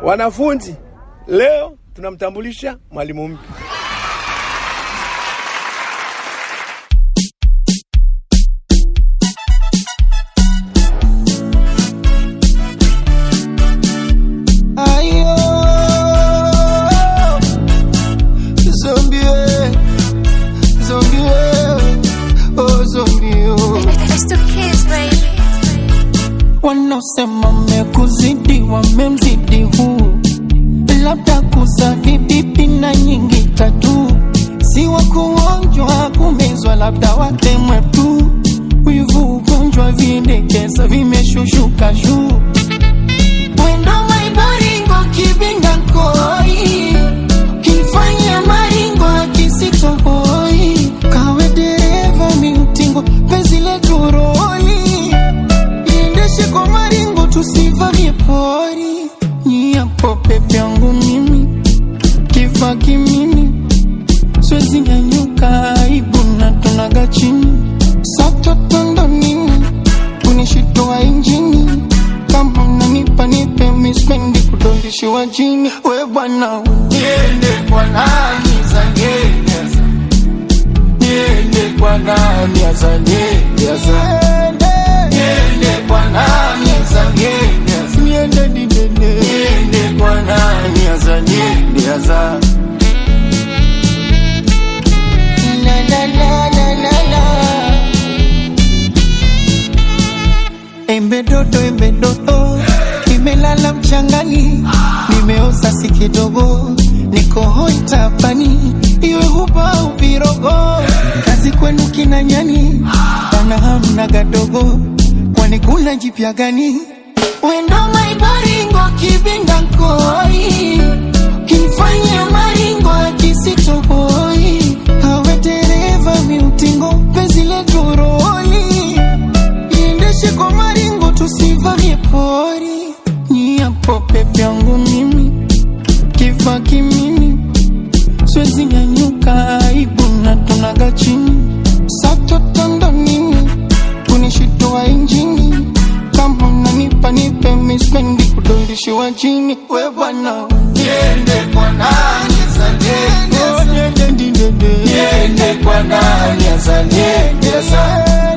Wanafunzi, leo tunamtambulisha mwalimu mpya. Ayo, zombie, zombie, oh zombie, oh. It's the kids, baby. Wanaosema mekuzidi wamemzidi huu, labda kuza vibibi na nyingi tatu, si wa kuonjwa kumezwa, labda watemwe tu. Wivu ugonjwa vindekeza vimeshushuka juu Mwendo maiboringo kibinda koi Kifanya maringo kisitoboi Kawe dereva miutingo penzi letu roli Iendeshe kwa maringo tusivamie pori Nyiapo pepe yangu mimi Kifa kimimi Swezi nyanyuka aibu na tunaga chini Satotondo nini kunishitoa injini kama unanipa nipe mispendi kudondishiwa jini we bwana niende kwa nani zanyeza niende kwa nani azanyeza niende kwa nani azanyeza niende didene niende kwa nani azanyeza la la la la la la Embe dodo, embe dodo, nimelala mchangani, nimeoza si kidogo, niko hoi tapani, iwe huba au virogo, kazi kwenu kina nyani, bana hamna gadogo, kwani kuna jipya gani? Wendo maibaringo kibinda koi, kinifanya maringo akisitoboi, awe dereva miutingo, penzi letu roli iendeshe kwa maringo tusivamie pori nyiapo pepe yangu mimi kifa kimimi swezi nyanyuka aibu na tunaga chini satotondo nini kunishitoa injini kama unanipa nipe mispendi kudondishiwa chini we bwana niende kwa nani azaniendeza niende kwa nani azaniendeza